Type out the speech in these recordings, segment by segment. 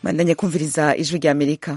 bandanye kumviriza ijwi rya amerika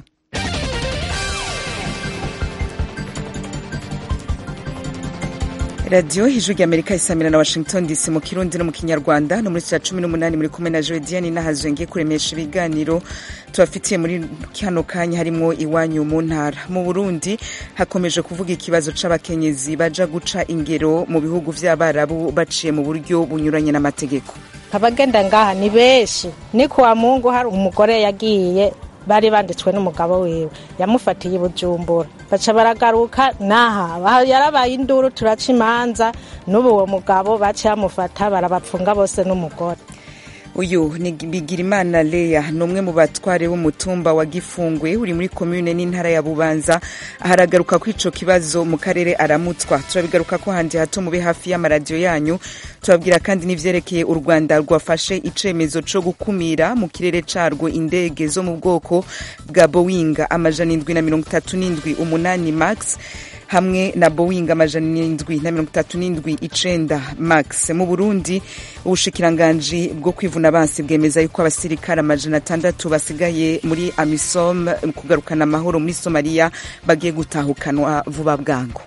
radiyo ijwi rya amerika isamira na washington dc mu kirundi no mu kinyarwanda no muri cya cumi n'umunani muri kumwe na jodiane n'ahazwe ngiye kuremesha ibiganiro tubafitiye muri kano kanya harimo iwanyu mu ntara mu burundi hakomeje kuvuga ikibazo c'abakenyezi baja guca ingero mu bihugu vy'abarabu baciye mu buryo bunyuranye n'amategeko abagenda ngaha ni benshi ni kuwa mungu hari umugore yagiye bari banditswe n'umugabo wiwe yamufatiye bujumbura baca baragaruka naha yarabaye induru turaca imanza n'ubu uwo mugabo baciye bamufata barabapfunga bose n'umugore uyu ni bigirimana leya ni umwe mu batware b'umutumba wa gifungwe uri muri komune n'intara ya bubanza haragaruka ko ico kibazo mu karere aramutswa turabigaruka ko handi hato mube hafi y'amaradiyo yanyu turabwira kandi n'ivyerekeye u rwanda rwafashe icemezo co gukumira mu kirere carwo indege zo mu bwoko bwa boeing amajana indwi na mirongo itatu n'indwi umunani max hamwe na boeing amajana indwi na mirongo itatu n'indwi icenda max mu burundi ubushikiranganji bwo kwivuna abansi bwemeza yuko abasirikare amajana atandatu basigaye muri amisom kugarukana amahoro muri somaliya bagiye gutahukanwa vuba bwangu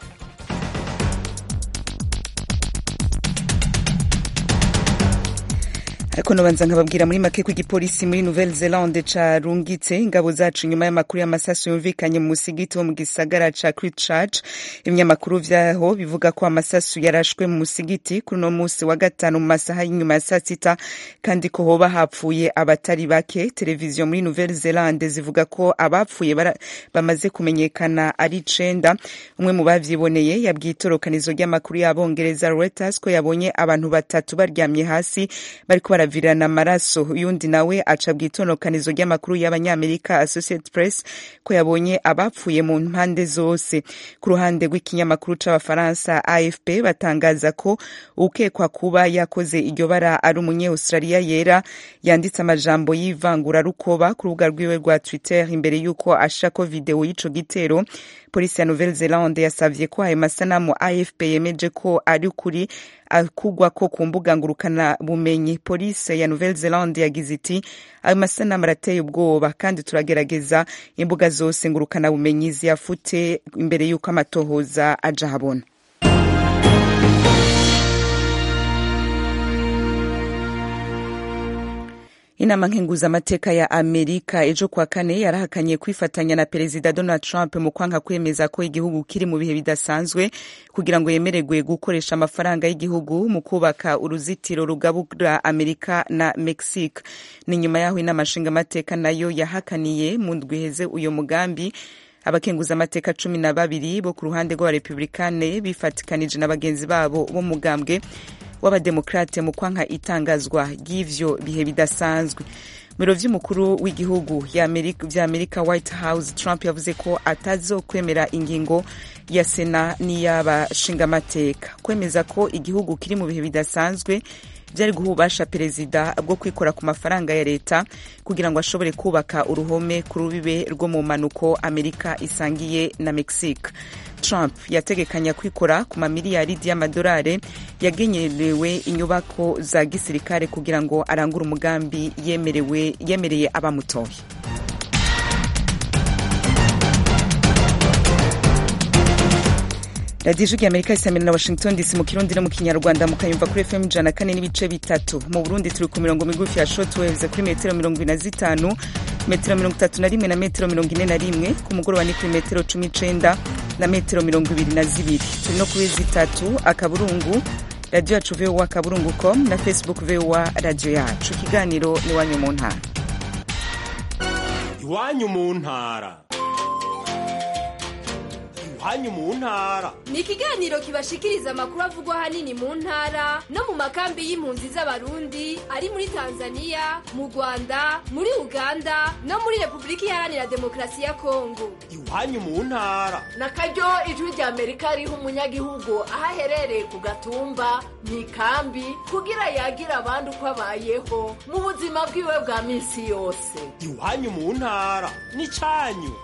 ariko nobanza nkababwira muri make ko igipolisi muri nouvelle zelande carungitse ingabo zacu inyuma y'amakuru y'amasasu yumvikanye mu musigiti wo mu gisagara ca christchurch ibinyamakuru vyaho bivuga ko amasasu yarashwe mu musigiti kuri uno musi wa gatanu mu masaha y'inyuma ya saa sita kandi ko hoba hapfuye abatari bake televiziyo muri nouvelle zelande zivuga ko abapfuye bamaze kumenyekana ari icenda umwe mu bavyiboneye yabwiye itorokanizo ry'amakuru y'abongereza reuters ko yabonye abantu batatu baryamye hasi bariko baravirana amaraso uyundi nawe aca bw'itonokanizo ry'amakuru y'abanyamerika associated press ko yabonye abapfuye mu mpande zose ku ruhande rw'ikinyamakuru c'abafaransa afp batangaza ko ukekwa kuba yakoze iryo bara ari umunye australia yera yanditse amajambo y'ivangurarukoba ku rubuga rwiwe rwa twitter imbere y'uko ashako video y'ico gitero polisi ya nouvelle zelande yasavye ko ayo masanamu afp yemeje ko ari ukuri akugwa ko ku mbuga ngurukana bumenyi polisi ya nouvelle zelande yagize iti ayo masanamu arateye ubwoba kandi turagerageza imbuga zose ngurukana bumenyi ziyafute imbere y'uko amatohoza aja habona inama nkenguzamateka ya amerika ejo kuwa kane yarahakanye kwifatanya na perezida donald trump mu kwanka kwemeza ko igihugu kiri mu bihe bidasanzwe kugira ngo yemererwe gukoresha amafaranga y'igihugu mu kubaka uruzitiro rugabura amerika na mexique ni nyuma y'aho inama nshingamateka nayo yahakaniye mu ndwi iheze uyu mugambi abakenguzamateka cumi na babiri bo ku ruhande rw'abarepublikane bifatikanije na bagenzi babo b'umugambwe w'abademokrate mu kwanka itangazwa ry'ivyo bihe bidasanzwe mu biro vy'umukuru w'igihugu vya amerika white house trump yavuze ko atazokwemera ingingo ya sena n'iy'abashingamateka kwemeza ko igihugu kiri mu bihe bidasanzwe byari guha ububasha perezida bwo kwikora ku mafaranga ya leta kugira ngo ashobore kubaka uruhome ku rubibe rwo mu mpanuko amerika isangiye na mexique trump yategekanya kwikora ku mamiliyaridi y'amadolari yagenyerewe inyubako za gisirikare kugira ngo arangure umugambi yemerewe yemereye abamutoye radiyo ijwi amerika isamira na washington dc mu kirundi no mu kinyarwanda mukayumva kuri fm ijana kane n'ibice bitatu mu burundi turi ku mirongo migufi ya shortwaves kuri metero mirongo ine na zitanu metero mirongo itatu na rimwe na metero mirongo ine na rimwe ku mugoroba ni kuri metero cumi icenda na metero mirongo ibiri na zibiri turi no kuri zitatu akaburungu radiyo yacu vowa akaburungu com na facebook vowa radiyo yacu ikiganiro ni iwanyu mu ntara iwanyu mu ntara iwanyu mu ntara ni ikiganiro kibashikiriza amakuru avugwa ahanini mu ntara no mu makambi y'impunzi z'abarundi ari muri tanzania mu rwanda muri uganda no muri repubulika iharanira demokarasi ya kongo iwanyu mu ntara na karyo ijwi rya amerika riha umunyagihugu aho aherereye ku gatumba mu ikambi kugira yagira abandi uko abayeho mu buzima bwiwe bwa minsi yose iwanyu mu ntara ni cyanyu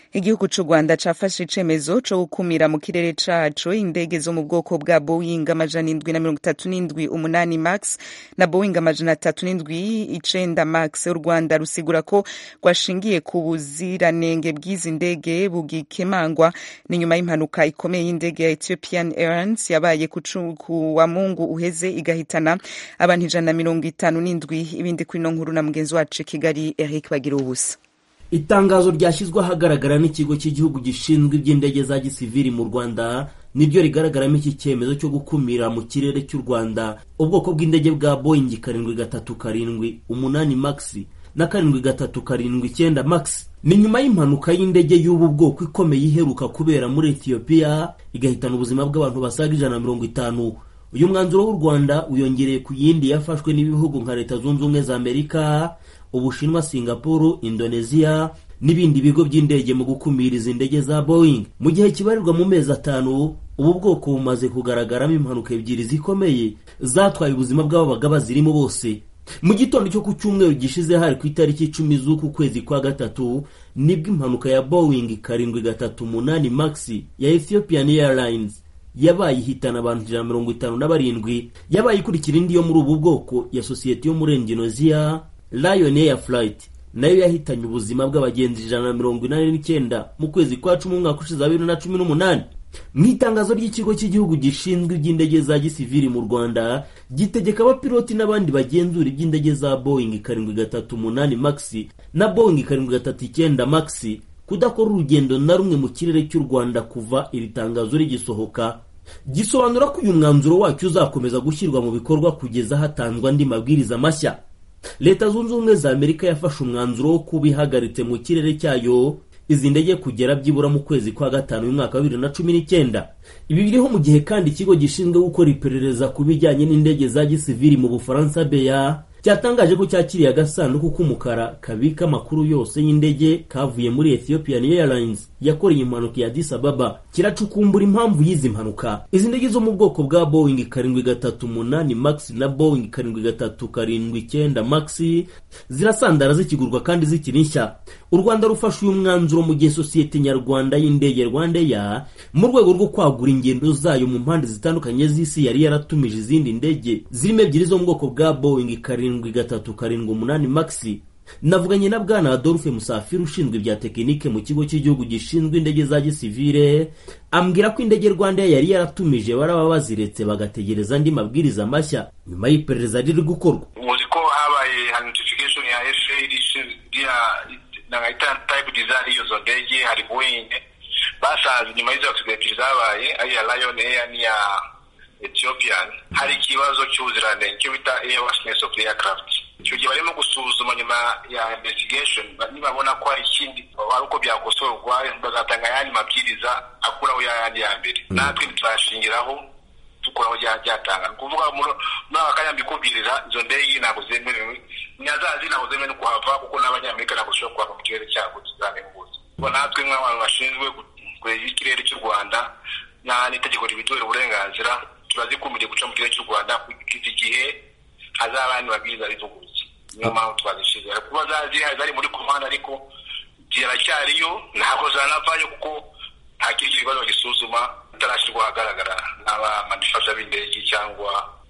igihugu c'u rwanda cafashe icemezo co gukumira mu kirere caco indege zo mu bwoko bwa boeing amajana indwi na mirongo itatu n'indwi umunani max na boeing amajana atatu n'indwi icenda max u rwanda rusigura ko rwashingiye ku buziranenge bw'izi ndege bugikemangwa ni nyuma y'impanuka ikomeye y'indege ya ethiopian airlines yabaye ku wa mungu uheze igahitana abantu ijana na mirongo itanu n'indwi ibindi kuri ino nkuru na mugenzi wacu kigali eric bagira ubusa itangazo ryashyizwe ahagaragara n'ikigo cy'igihugu gishinzwe iby'indege za gisiviri mu rwanda niryo rigaragaramo iki cyemezo cyo gukumira mu kirere cy'u rwanda ubwoko bw'indege bwa boeing karindwi gatatu karindwi umunani max na karindwi gatatu karindwi icyenda max ni nyuma y'impanuka y'indege y'ubu bwoko ikomeye iheruka kubera muri etiyopiya igahitana ubuzima bw'abantu basaga ijana na mirongo itanu uyu mwanzuro w'u rwanda wiyongereye ku yindi yafashwe n'ibihugu nka leta zunze ubumwe za amerika ubushinwa singapuru indonesia n'ibindi bigo by'indege mu gukumira izi ndege za boeing mu gihe kibarirwa mu mezi atanu ubu bwoko bumaze kugaragaramo impanuka ebyiri zikomeye zatwaye ubuzima bw'ababaga bazirimo bose mu gitondo cyo ku cyumweru gishize hari ku itariki icumi z'uku kwezi kwa gatatu nibwo impanuka ya boeing karindwi gatatu umunani max ya ethiopian airlines yabaye ihitana abantu ijana na mirongo itanu na barindwi yabaye ikurikira indi yo muri ubu bwoko ya sosiyete yo muri indonesia lion air flight nayo yahitanye ubuzima bw'abagenzi ijana na mirongo inani n'icyenda mu kwezi kwa cumi umwaka ushize wa bibiri na cumi n'umunani mu itangazo ry'ikigo cy'igihugu gishinzwe iby'indege za gisiviri mu rwanda gitegeka abapiloti n'abandi bagenzura iby'indege za boeing karindwi gatatu umunani max na boeing karindwi gatatu icyenda max kudakora urugendo na rumwe mu kirere cy'u rwanda kuva iri tangazo rigisohoka gisobanura ko uyu mwanzuro wacyo uzakomeza gushyirwa mu bikorwa kugeza hatanzwe andi mabwiriza mashya leta zunze ubumwe za amerika yafashe umwanzuro wo kuba ihagaritse mu kirere cyayo izi ndege kugera byibura mu kwezi kwa gatanu y'umwaka wa bibiri na cumi n'icyenda ibi biriho mu gihe kandi ikigo gishinzwe gukora iperereza ku bijyanye n'indege za gisiviri mu bufaransa beya cyatangaje ko cyakiriye agasanduku k'umukara kabika amakuru yose y'indege kavuye muri ethiopian airlines yakoreye impanuka ya addis ababa kiracukumbura impamvu y'izi mpanuka izi ndege zo mu bwoko bwa boeing karindwi gatatu umunani max na boeing karindwi gatatu karindwi icyenda max zirasandara zikigurwa kandi zikiri nshya u rwanda rufashe uyu mwanzuro mu gihe sosiyete nyarwanda y'indege rwandeya mu rwego rwo kwagura ingendo zayo mu mpande zitandukanye z'isi yari yaratumije izindi ndege zirimo ebyiri zo mu bwoko bwa boeing karindwi gatatu karindwi umunani max navuganye na bwana adolphe musafiri ushinzwe ibya tekinike mu kigo cy'igihugu gishinzwe indege za gisivire ambwira ko indege rwanda yari yaratumije baraba baziretse bagategereza andi mabwiriza mashya nyuma y'iperereza riri gukorwa muzi ko habaye notification ya FAA ishinzwe nangahita type design y'izo ndege hari boeing basanze nyuma y'izo accident zabaye ari iya lion air n'iya ethiopian hari ikibazo cy'ubuziranenge cyo bita airworthiness of the aircraft icyo gihe barimo gusuzuma nyuma ya investigation nibabona ko hari ikindi ari uko byakosorwa bazatanga ayandi mabwiriza akuraho yayandi ya mbere natwe ntituzashingiraho dukuraho ryatanga ni ukuvuga muri aka kanya mbikubwirira izo ndege ntabwo zemerewe nyazazi ntabwo zemewe no kuhava kuko n'abanyamerika ntabwo zishobora kuhava mu kirere cyabo tuzanemubuza kuko natwe nk'abantu bashinzwe kureba ikirere cy'u rwanda n'itegeko ribiduhera uburenganzira turazikumiriye guca mu kirere cy'u rwanda kugeza igihe hazaba andi mabwiriza rivuguruye niyo mpamvu twazishize kuba zari muri komande ariko ziracyariyo ntabwo zanavayo kuko nta kindi kibazo gisuzuma itarashyirwa ahagaragara n'abamanifasha b'indege cyangwa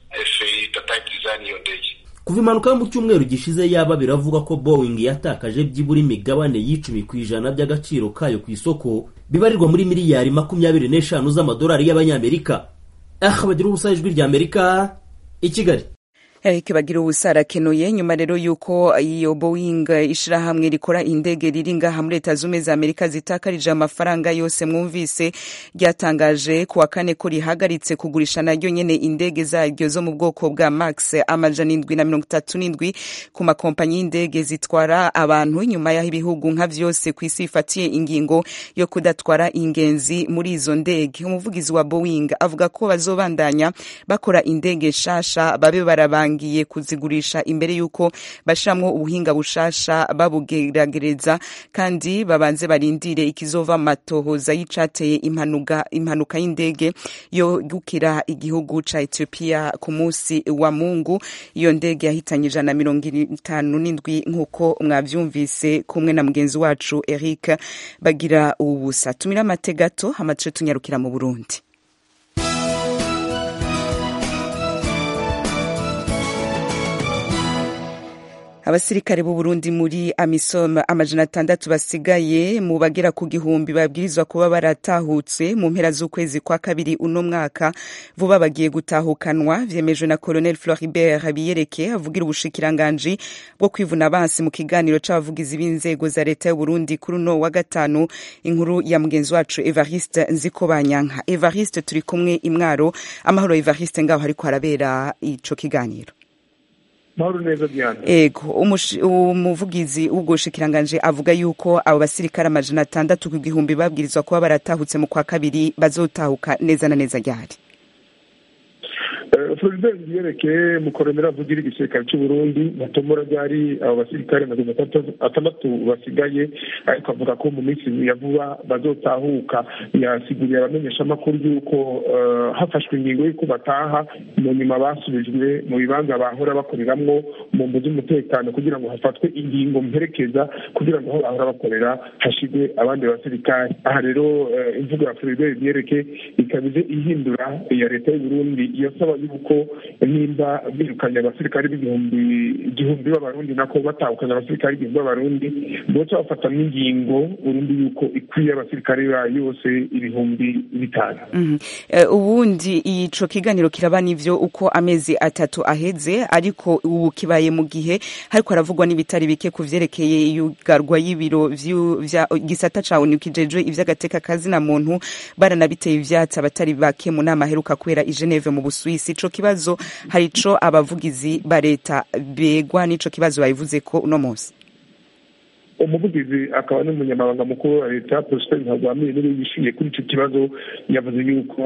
efe tayipu dizayini y'iyo ndege kuva impanuka yo mu cyumweru gishize yaba biravuga ko boeing yatakaje byibura imigabane y'icumi ku ijana by'agaciro kayo ku isoko bibarirwa muri miliyari makumyabiri n'eshanu z'amadolari y'abanyamerika aha bagira ubusa ijwi ry'amerika i kigali Eric bagira ubusa arakenuye nyuma rero yuko iyo Boeing ishirahamwe rikora indege riri ngaha muri Leta Zumwe za Amerika zitakarije amafaranga yose mwumvise ryatangaje ku wa kane ko rihagaritse kugurisha naryo nyene indege zaryo zo mu bwoko bwa Max amajana indwi na mirongo itatu n'indwi ku makompanyi y'indege zitwara abantu nyuma y'aho ibihugu nka vyose ku isi bifatiye ingingo yo kudatwara ingenzi muri izo ndege umuvugizi wa Boeing avuga ko bazobandanya bakora indege nshasha babe barabanga batangiye kuzigurisha imbere y'uko bashiramwo ubuhinga bushasha babugeragereza kandi babanze barindire ikizova mu matohoza y'icateye impanuka impanuka y'indege yo gukira igihugu ca Ethiopia ku munsi wa Mungu iyo ndege yahitanye ijana na mirongo itanu n'indwi nk'uko mwavyumvise kumwe na mugenzi wacu Eric bagira ubusa tumira amate gato amace tunyarukira mu Burundi abasirikare b'u Burundi muri AMISOM amajana atandatu basigaye mu bagera ku gihumbi babwirizwa kuba baratahutse mu mpera z'ukwezi kwa kabiri uno mwaka vuba bagiye gutahukanwa vyemejwe na Colonel Floribert Habiyereke avugira ubushikiranganji bwo kwivuna abansi mu kiganiro c'abavugizi b'inzego za leta y'u Burundi kuri uno wa gatanu inkuru ya mugenzi wacu Evariste Nzikobanyanka Evariste turi kumwe imwaro amahoro Evariste ngaho hariko harabera ico kiganiro mahoro neza diana ego umuvugizi w'ubwo bushikiranganje avuga yuko abo basirikare amajana atandatu ku gihumbi babwirizwa kuba baratahutse mu kwa kabiri bazotahuka neza na neza ryari floribert yerekeye mu koronera avugira igisirikare cy'u burundi batomora ryari abo basirikare magana atandatu basigaye ariko avuga ko mu minsi ya vuba bazotahuka yasiguriye abamenyeshamakuru y'uko hafashwe ingingo y'uko bataha mu nyuma basubijwe mu bibanza bahora bakoreramwo mu mbu z'umutekano kugira ngo hafatwe ingingo mperekeza kugira ngo aho bahora bakorera hashigwe abandi basirikare aha rero imvugo ya floribert yereke ikaba ije ihindura iya leta y'u burundi yasaba yuko nimba birukanye abasirikare b'igihumbi igihumbi b'abarundi nako batahukanye abasirikare igihumbi b'abarundi boca bafata n'ingingo urundi yuko ikwiye abasirikare bayo yose ibihumbi bitanu ubundi ico kiganiro kiraba n'ivyo uko amezi atatu aheze ariko ubu kibaye mu gihe hariko haravugwa n'ibitari bike ku vyerekeye iyugarwa y'ibiro vya gisata ca onu kijejwe ivy'agateka kazina muntu baranabiteye ivyatsi abatari bake mu nama aheruka kubera i Geneve mu Busuwisi ico kibazo hari ico abavugizi ba leta begwa n'ico kibazo bayivuze ko uno munsi umuvugizi akaba n'umunyamabanga mukuru wa leta prosper ntagwamiye niwe yishyuye kuri icyo kibazo yavuze yuko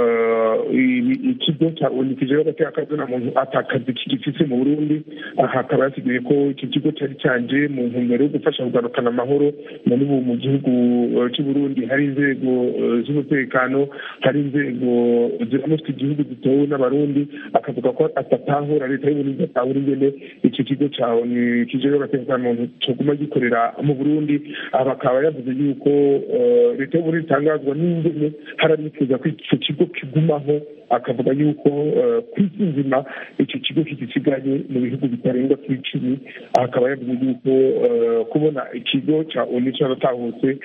ikigo cya onu kijeho agateka kazina muntu atakazi kigifise mu burundi aha akaba yasiguye ko icyo kigo cyari cyanje mu ntumbero yo gufasha kugarukana amahoro na n'ubu mu gihugu cy'u burundi hari inzego z'umutekano hari inzego ziramutse igihugu zitewe n'abarundi akavuga ko atatahura leta y'uburundi atahura ingene icyo kigo cya onu kijeho agateka kazina muntu coguma gikorera mu burundi aha akaba yavuze yuko leta y'uburundi itangazwa n'ingene haranifuza ko icyo kigo kigumaho akavuga yuko ku isi nzima icyo kigo kigisigaye mu bihugu bitarenga ku icumi aha akaba yavuze yuko kubona ikigo cya onu cyaratahutse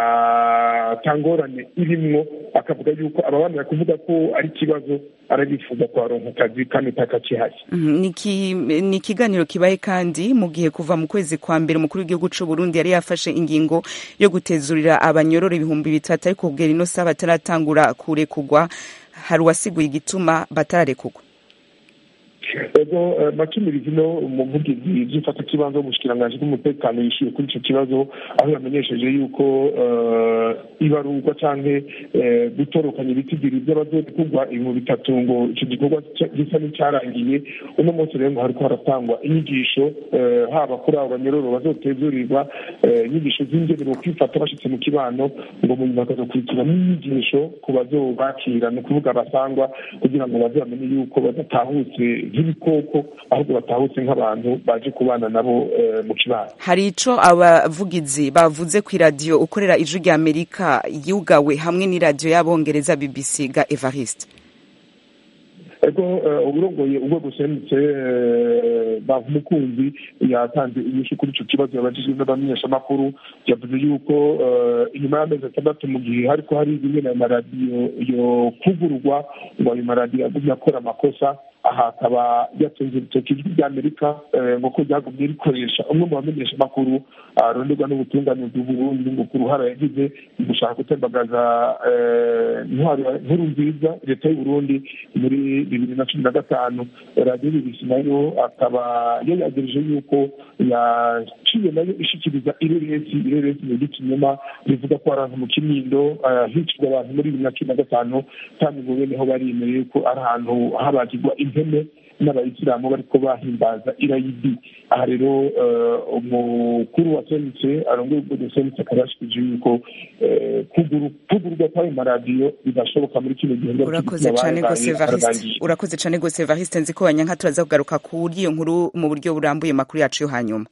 atangorane irimwo akavuga yuko ababanira kuvuga ko ari ikibazo arabifuza kuharonka akazi kandi takakihari ni ikiganiro kibaye kandi mu gihe kuva mu kwezi kwa mbere umukuru w'igihugu cy'u Burundi yari yafashe ingingo yo gutezurira abanyororo ibihumbi bitatu ariko kugera ino saha bataratangura kurekugwa hari uwasiguye igituma batararekugwa ego makimirizi no umuvugizi by'ifata kibanza w'umushikiranganji bw'umutekano yishyuye kuri icyo kibazo aho yamenyesheje yuko ibarurwa cyangwa gutorokanya ibitigiri by'abazorekugwa ibintu bitatu ngo icyo gikorwa gisa n'icyarangiye uno munsi rero ngo hariko haratangwa inyigisho haba kuri abo banyororo bazotezurirwa inyigisho z'ingene bo kwifata bashitse mu kibano ngo mu nyuma bakazokurikira n'inyigisho ku bazobakira ni ukuvuga abasangwa kugira ngo baze bamenye yuko badatahutse nk'ibikoko ahubwo batahutse nk'abantu baje kubana nabo mu kibano hari ico abavugizi bavuze ku iradiyo ukorera ijwi rya amerika yugawe hamwe n'iradiyo y'abongereza bbc ga evariste ego uburongoye urwego ruserutse bamukunzi yatanze inyishu kuri icyo kibazo yabajijwe n'abamenyeshamakuru yavuze yuko inyuma y'amezi atandatu mu gihe hariko hari bimwe na maradiyo yo kugurwa ngo ayo maradiyo agumye akora amakosa aha akaba yatunze urutoki ijwi rya amerika ngo ko ryagumye rikoresha umwe mu bamenyesha amakuru aronderwa n'ubutungane bw'uburundi ngo ku ruhara yagize mu gushaka gutembagaza intwaro nkuru nziza leta y'uburundi muri bibiri na cumi na gatanu radiyo bibisi nayo akaba yayagereje yuko yaciye nayo ishikiriza ireresi ireresi mu ry'ikinyoma rivuga ko ari ahantu mu kinindo hicirwa abantu muri bibiri na cumi na gatanu kandi ngo beneho baremereye ko ari ahantu habagirwa impene n'abayisilamu bariko bahimbaza irayidi aha rero umukuru wa senise arongoye ubwo senise akaba yashikije yuko kugurwa kw'ayo maradiyo bidashoboka muri kino gihe urakoze cane gose Evariste urakoze cane gose Evariste nzi ko wanyanka turaza kugaruka kuri iyo nkuru mu buryo burambuye makuru yacu yo hanyuma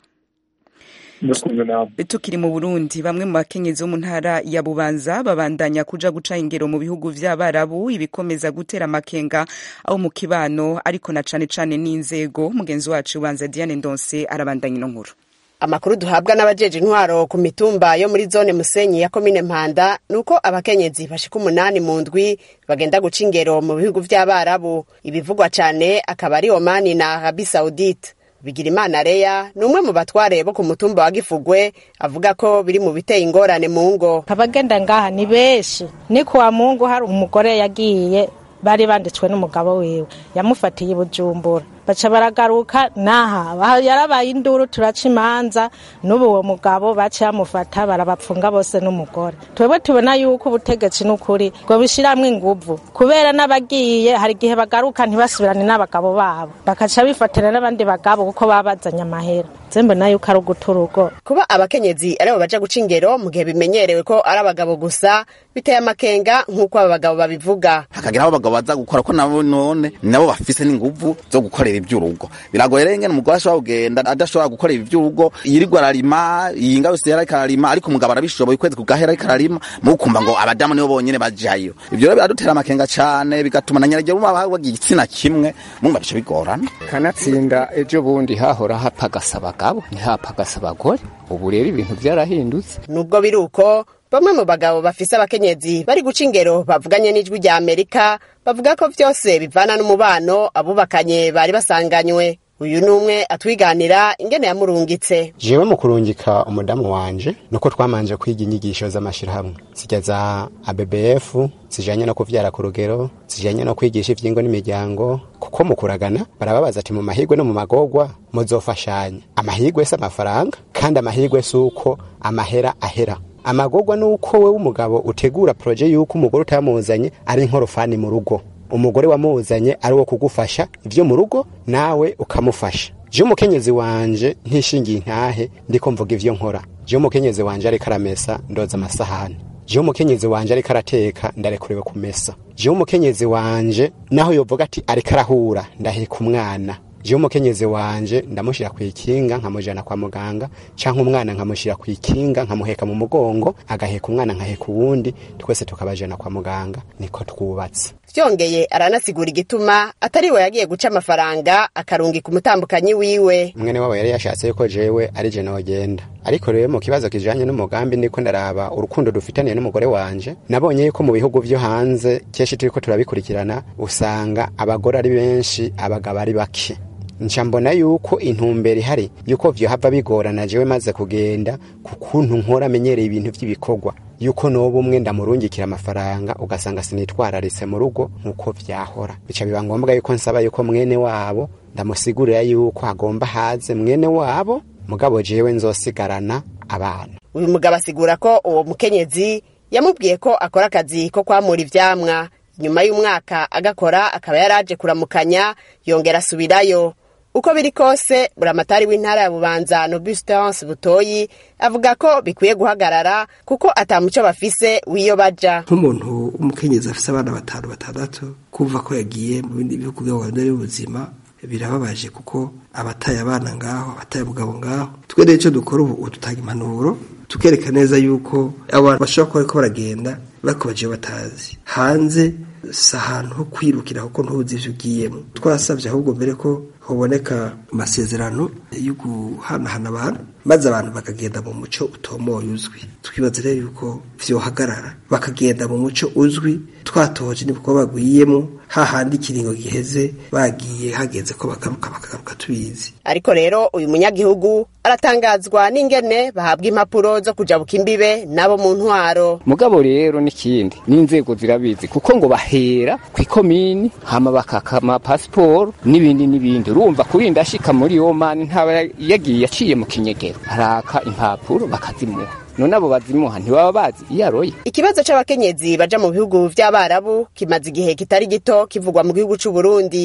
tukiri mu burundi bamwe mu bakenyezi bo mu ntara ya bubanza babandanya kuja guca ingero mu bihugu vy'abarabu ibikomeza gutera amakenga aho mu kibano ariko na cane cane n'inzego mugenzi wacu ubanza diane ndonse arabandanya ino nkuru amakuru duhabwa n'abajeje intwaro ku mitumba yo muri zone musenyi ya komine mpanda ni uko abakenyezi bashika umunani mu ndwi bagenda guca ingero mu bihugu vy'abarabu ibivugwa cane akaba ari omani na arabi saudite bigirimana reya ni umwe mu batware bo ku mutumba wa gifugwe avuga ko biri mu biteye ingorane mu ngo abagenda ngaha ni benshi ni kuwa mungu hari umugore yagiye bari banditswe n'umugabo wiwe yamufatiye i bujumbura baca baragaruka naha yarabaye induru turaca imanza n'ubu uwo mugabo baca bamufata barabapfunga bose n'umugore twebwe tubona yuko ubutegetsi n'ukuri ngo bishiramwo inguvu kubera n'abagiye hari igihe bagaruka ntibasubirane n'abagabo babo bakaca bifatira n'abandi bagabo kuko baba bazanye amahera zembe nayo yuko ari uguta urugo kuba abakenyezi aribo baja guca ingero mu gihe bimenyerewe ko ari abagabo gusa biteye amakenga nk'uko aba bagabo babivuga hakagira aho abagabo baza gukora ko nabo none nabo bafise n'inguvu zo gukorera ivy'urugo biragoye rero ingene umugore ashobora kugenda adashobora gukorera ivy'urugo yirirwa ararima yinga yose yariko ararima ariko umugabo arabishoboye ukwezi kugahera ariko ararima mukumva ngo abadamu nibo bonyene bajayo ivyo rero biradutera amakenga cane bigatuma na nyarage buma bagiye igitsina kimwe mumva bice bigorana kanatsinda ejo bundi hahora hapagasa abagabo ntihapagasa abagore ubu rero ibintu vyarahindutse nubwo biri uko bamwe mu bagabo bafise abakenyezi bari guca ingero bavuganye n'ijwi rya amerika bavuga ko vyose bivana n'umubano abubakanye bari basanganywe uyu ni umwe atwiganira ingene yamurungitse jewe mu kurungika umudamu wanje nuko twamanje kwiga inyigisho z'amashirahamwe zijya za abbf zijanye no kuvyara ku rugero zijanye no kwigisha ivyingo n'imiryango kuko mu kuragana barababaza ati mu mahigwe no mu magorwa muzofashanya amahigwe si amafaranga kandi amahigwe si uko amahera ahera amagorwa ni uko we w'umugabo utegura proje y'uko umugore utayamuzanye ari nkorofani mu rugo umugore wamuzanye ari wo kugufasha ivyo mu rugo nawe ukamufasha je umukenyezi wanje ntishingiye intahe ndiko mvuga ivyo nkora je umukenyezi wanje ariko aramesa ndoza amasahani je umukenyezi wanje ariko arateka ndarekuriwe kumesa je umukenyezi wanje naho yovuga ati ariko arahura ndaheka umwana je umukenyezi wanje ndamushira ku ikinga nkamujana kwa muganga canke umwana nkamushira ku ikinga nkamuheka mu mugongo agaheka umwana nkaheka uwundi twese tukabajana kwa muganga niko twubatse vyongeye aranasigura igituma atari we yagiye guca amafaranga akarungika umutambukanyi wiwe mwene wabo yari yashatse yuko jewe ari je nogenda ariko rero mu kibazo kijanye n'umugambi ndiko ndaraba urukundo dufitaniye n'umugore wanje nabonye yuko mu bihugu vyo hanze kenshi turiko turabikurikirana usanga abagore ari benshi abagabo ari bake nca mbona yuko intumbero ihari yuko vyohava bigorana jewe maze kugenda ku kuntu nkora amenyereye ibintu vy'ibikorwa yuko noba umwe ndamurungikira amafaranga ugasanga sinitwararitse mu rugo nk'uko vyahora bica biba ngombwa yuko nsaba yuko mwene wabo ndamusigurira yuko agomba haze mwene wabo mugabo jewe nzosigarana abana uyu mugabo asigura ko uwo mukenyezi yamubwiye ko akora akazi ko kwamura ivyamwa nyuma y'umwaka agakora akaba yaraje kuramukanya yongera asubirayo uko biri kose buramatari w'intara ya bubanza nobustance butoyi avuga ko bikwiye guhagarara kuko atamuco bafise w'iyo baja nk'umuntu w'umukenyezi afise abana batanu batandatu kumva ko yagiye mu bindi bihugu by'abagore y'ubuzima birababaje kuko abataye abana ngaho abataye umugabo ngaho twe rero icyo dukora ubu dutanga impanuro tukereka neza yuko abantu bashobora kuba bariko baragenda bakobaje batazi hanze si ahantu ho kwirukira kuko ntuzi ivyo ugiyemo twasabye ahubwo mbere ko hoboneka amasezerano yo guhanahana abantu maze abantu bakagenda mu muco utomoye uzwi twibaza rero yuko vyohagarara bakagenda mu muco uzwi twatoje n'ibikorwa bagwiyemo hahandi ikiringo giheze bagiye hageze ko bagaruka bakagaruka tubizi ariko rero uyu munyagihugu aratangazwa n'ingene bahabwa impapuro zo kujabuka imbibe nabo mu ntwaro mugabo rero n'ikindi n'inzego zirabizi kuko ngo bahera ku ikomini hama bakaka amapasiporo n'ibindi n'ibindi urumva kurinda ashika muri omani ntaba yagiye aciye mu kinyegero araka impapuro bakazimuha none abo bazimuha ntibaba bazi iyo aroye ikibazo c'abakenyezi baja mu bihugu vy'abarabu kimaze igihe kitari gito kivugwa mu gihugu c'uburundi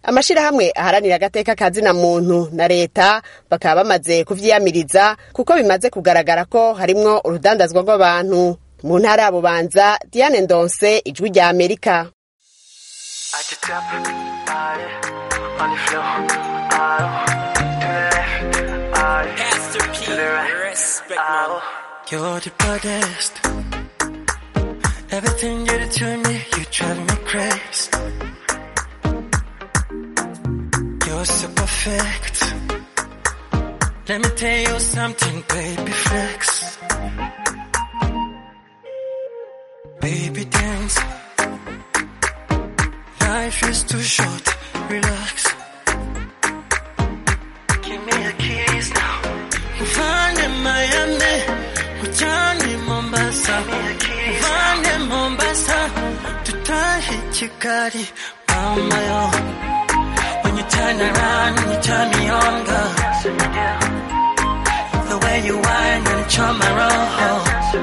amashirahamwe aharanira agateka ka zina muntu na leta bakaba bamaze kuvyiyamiriza kuko bimaze kugaragara ko harimwo urudandazwa rw'abantu mu ntara ya bubanza diane ndonse ijwi rya amerika You're the baddest. Everything you do to me, you drive me crazy. You're so perfect. Let me tell you something, baby flex. Baby dance. Life is too short, relax. Give me a kiss now. Mfanye Miami, ujani Mombasa. Mfanye Mombasa, tutahi Kigali, mama yo. When you turn around, you turn me on, girl. The way you whine and charm my roll.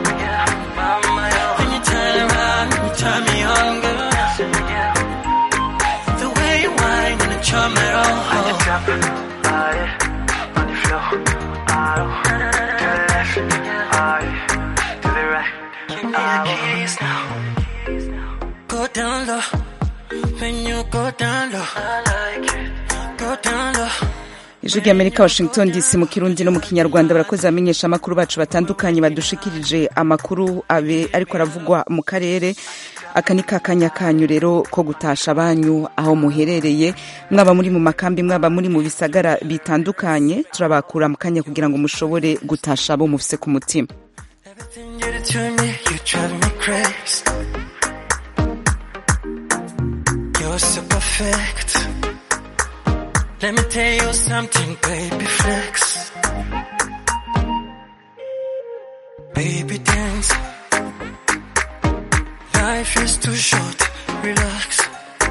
When you turn around, you turn me on, girl. The way you whine and charm my roll. Give me a kiss now. Go down low. When you go down low. I like it. Go down low. ijwi ry'amerika washington dc mu kirundi no mu kinyarwanda barakoze abamenyesha amakuru bacu batandukanye badushikirije amakuru abe ariko aravugwa mu karere aka ni kakanya kanyu rero ko gutasha banyu aho muherereye mwaba muri mu makambi mwaba muri mu bisagara bitandukanye turabakura mu kanya kugira ngo mushobore gutasha abo mufise ku mutima Everything you do to me, you drive me crazy. You're so perfect. Let me tell you something, baby flex. Baby dance. Life is too short, relax.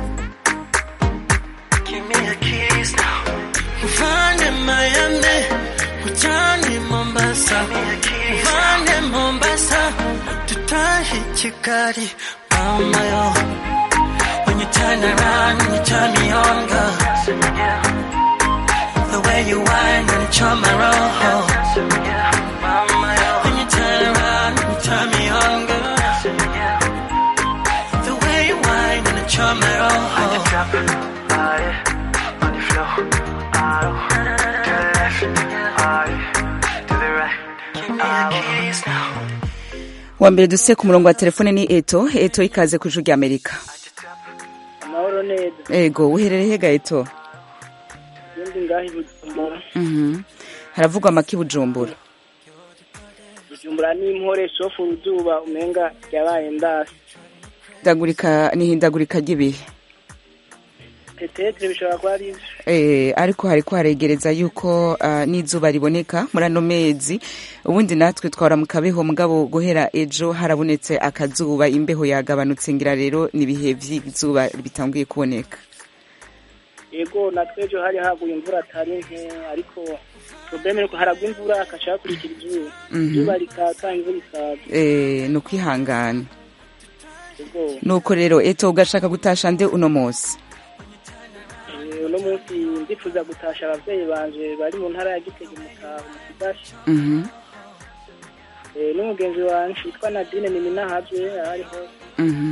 Give me a kiss now. Mfanye Miami, ujani Mombasa. Mfanye Mombasa, tutahi Kigali, mama yo. When you turn around, you turn me on, girl. The way you whine and charm my roll. When you turn around, you turn me on, girl. The way you whine and charm my roll. Give me a kiss now. wa mbere duse ku murongo wa telefone ni eto eto ikaze ku ijwi ry'amerika amahoro neza ego uherereye hega eto ibindi ngaho i bujumbura Mhm. haravugwa amaki bujumbura bujumbura n'impore sofu uruzuba umenga ryabaye ndasi Hindagurika- ni ihindagurika ry'ibihe petetere bishobora kuba ari ivyo Eh, ariko hariko haregereza yuko ah, n'izuba riboneka muri ano mezi ubundi natwe twahora mu kabeho mugabo guhera ejo harabonetse akazuba imbeho yagabanutse ngira rero n'ibihe vy'izuba bitanguye kuboneka yego natwe ejo hari haguye imvura atari nke ariko probleme nuko haragwa imvura hakaca hakurikira izuba Mhm. izuba rikaka imvura ikaza Eh, ni ukwihangana yego nuko rero eto ugashaka gutasha nde uno munsi Eh, uno munsi ndifuza gutasha abavyeyi banje bari mu ntara ya gitega mutaho mu kidashi Mhm, Eh, n'umugenzi wanje witwa nadine niminahavye ariho mhm.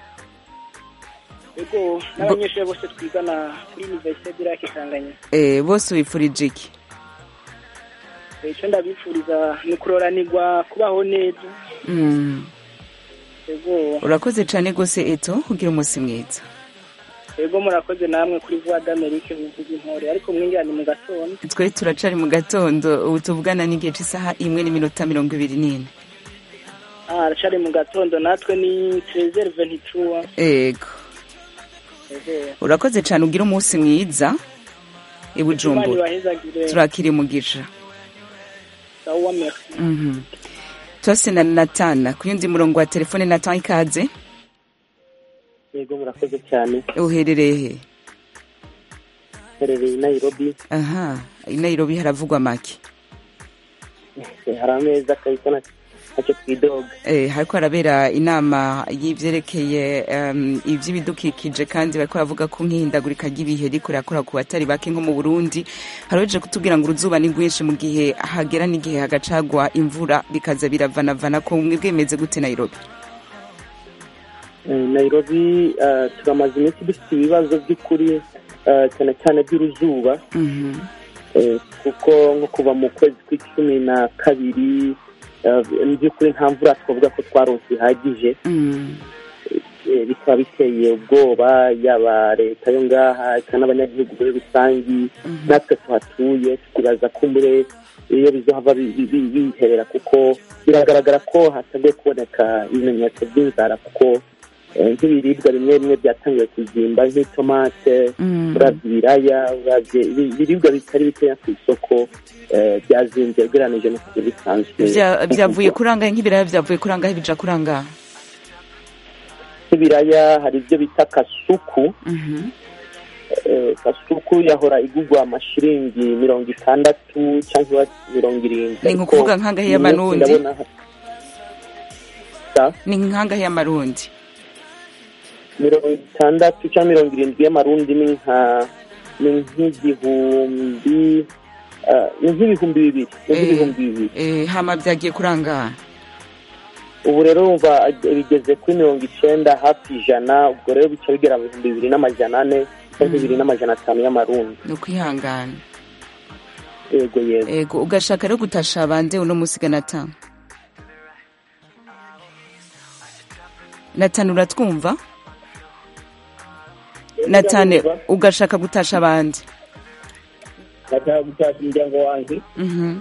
yego n'abanyeshuri bose twigana kuri universite dirake tanganyika Eh, bose wifurije iki icyo ndabifuriza ni ukuroranirwa kubaho neza Mm. yego urakoze cane gose eto ugira umunsi mwiza yego murakoze namwe kuri voix d'amerique bivuga intore ariko mwinjira ni mu gatondo twe turacari mu gatondo ubu tuvugana n'igihe c'isaha imwe n'iminota mirongo ibiri n'ine ah aracari mu gatondo natwe ni trezere venitura ego yego urakoze cane ugira umunsi mwiza i imana bujumbura ibahezagire turakira umugisha sawa merci Mhm. tose na natana ku yundi murongo wa telefone natan ikaze yego murakoze cyane uherereye he herereye i nairobi aha i nairobi haravugwa make hari ameza kabisa na ntacyo twidoga Eh, hariko harabera inama y'ivyerekeye um, ivy'ibidukikije kandi bariko baravuga ko nk'ihindagurika ry'ibihe riko rirakora ku batari bake nko mu Burundi haroje kutubwira ngo uruzuba ni rwinshi mu gihe hagera n'igihe hagacagwa imvura bikaza biravanavana ko mwe bwemeze gute Nairobi Eh, nairobi eh, turamaze iminsi dufite ibibazo by'ukuri eh, cyane cyane by'uruzuba Mhm. Eh, kuko nko kuva mu kwezi kw'icumi na kabiri eh, mu by'ukuri nta mvura twavuga ko twaronse ihagije Mm. Eh, bikaba biteye ubwoba yaba leta yo ngaha eka n'abanyagihugu muri rusangi natwe tuhatuye tukibaza kumbure iyo bizohava bi- bi- bi- biherera kuko biragaragara ko hatangiye kuboneka ibimenyetso by'inzara kuko eh, nk'ibiribwa bimwe bimwe byatangiye kuzimba nk'itomate Mm. uravye ibiraya uravye ibi- ibiribwa bitari bikeya ku isoko eh, byazimbye ugereranije no kugira bisanzwe Vya- vyavuye kurangahe nk'ibiraya vyavuye kurangahe bija kurangahe nk'ibiraya hari ibyo bita kasuku Mhm. Eh, kasuku yahora igurwa amashiringi mirongo itandatu cyangwa mirongo irindwi Ni nko kuvuga nk'angahe y'amarundi? ndabona ha- ni nkangahe y'amarundi mirongo itandatu cyangwa mirongo irindwi y'amarundi ni nka ni nk'igihumbi eh, ni nk'ibihumbi bibiri ni nk'ibihumbi bibiri Eh, hama vyagiye kurangaha ubu rero wumva bigeze kuri mirongo icenda hafi ijana ubwo rero bica bigera mu bihumbi bibiri n'amajana ane cyangwa bibiri n'amajana atanu y'amarundi ni ukwihangana yego yego ego ugashaka rero gutasha bande uno musi ganata natani uratwumva natane ugashaka gutasha abandi ndashaka gutashya umuryango wanjye Mhm.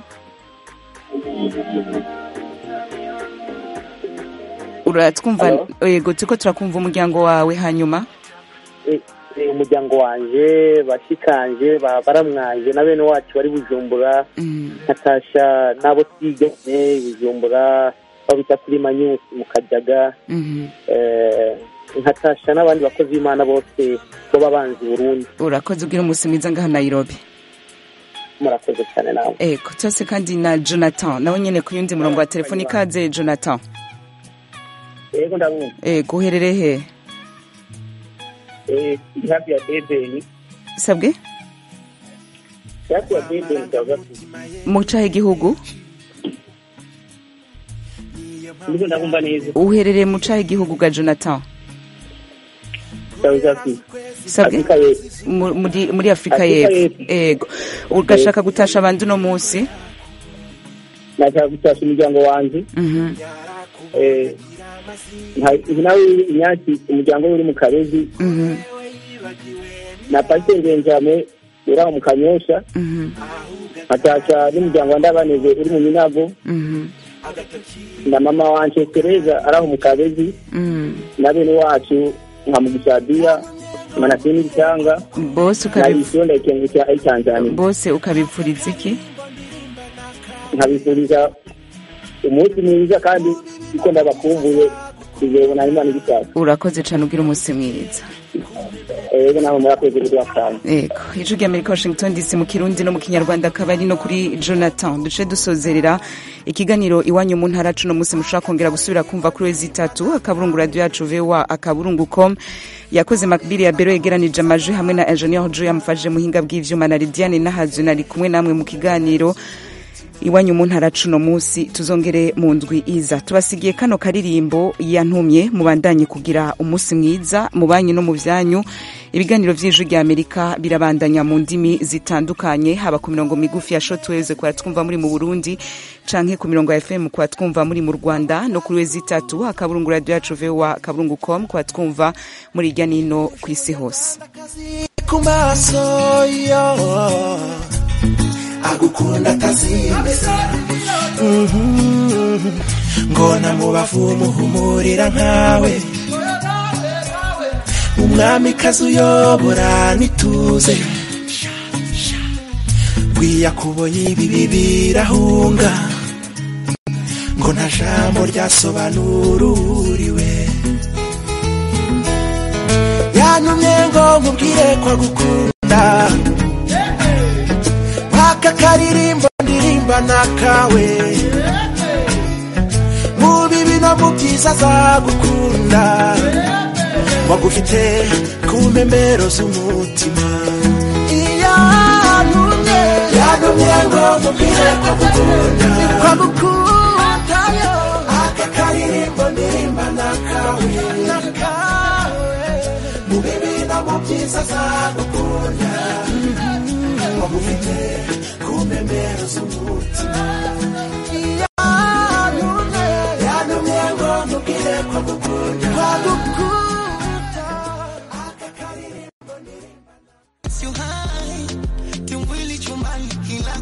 uratwumva yego turiko turakumva umuryango wawe hanyuma Eh, eh, umuryango wanje bashikanje ba- baramwanje na bene wacu bari bujumbura nkatasha n'abo twiganye i bujumbura babita kuri manyusi mu kajaga Mhm. eh, nkatasha n'abandi bakozi b'imana bose bo banzi burundi urakoze ubwira umunsi mwiza ngaha nairobi murakoze cyane nawe ego cyose kandi na jonathan nawe nyene ku yundi murongo wa telefoni ikaze jonathan yego ndabumva ego uherereye he Eh, ndi hafi ya debeni sabwe hafi ya debeni ndavuga mu cahe igihugu ndiko ndabumva neza uherereye mu cahe igihugu ga jonathan South Africa sabwe Afrika y'Epfo. Mu- muri muri afurika Afrika y'epfo ego ugashaka gutasha abandi uno munsi nashaka gutashya umuryango wanjye Mhm. Eh, nka- ubu nawe inyaki umuryango we uri mu kabezi Mhm. na pasiteri benjamin uri aho mu kanyosha Mhm. nkatasha n'umuryango wa ndabaneze uri mu minago Mhm. na mama wanje tereza ari aho mu kabezi Mhm. na bene wacu nka mugisadiya manasini ibitanga bose na ukabi isiyo ndayikengukira ari tanzania bose ukabipfuriza iki nkabifuriza umunsi mwiza kandi kuko ndabakumbuye tuzebona imana ibishaka urakoze cane ubwira umunsi mwiza ego nawe murakoze kudwakanya ego ijwi rya amerika washington dc mu kirundi no mu kinyarwanda akaba ari no kuri jonathan duce dusozerera ikiganiro iwanyu mu ntara cuno munsi mushobora kongera gusubira kumva kuri wezi itatu akaburungu radio yacu voa akaburungu com yakoze makbiri ya bero yegeranije amajwi hamwe na engineer jo yamufashije muhinga bw'ivyuma na lidiane nahazu nari kumwe namwe mu kiganiro iwanyu mu ntara cuno munsi tuzongere mu ndwi iza tubasigiye kano karirimbo yantumye mubandanye kugira umunsi mwiza mu banyu no mu byanyu ibiganiro vy'ijwi rya amerika birabandanya mu ndimi zitandukanye haba ku mirongo migufi ya shotweze kwa twumva muri mu burundi canke ku mirongo ya fm kwa twumva muri mu rwanda no kuri wezi itatu akaburungu radio yacu voa akaburungu com kwa twumva muri irya nino ku isi hose ku maso yo agukunda atazimeze Mhm. ngona mu bavu muhumurira nkawe umwamikazi uyobora nituze bwiyakubonye ibibi birahunga ngo nta jambo ryasobanura uriwe yantumye ngo nkubwire ko agukunda aka karirimbo ndirimba nakawe no mu byiza azagukunda wagufite ku mpembero z'umutima iyo yantumye yantumye ngo mubwire ko gukunda ko gukunda yo aka karirimbo ndirimba nakawe nakawe mu bibi no mu byiza azagukunda wagufite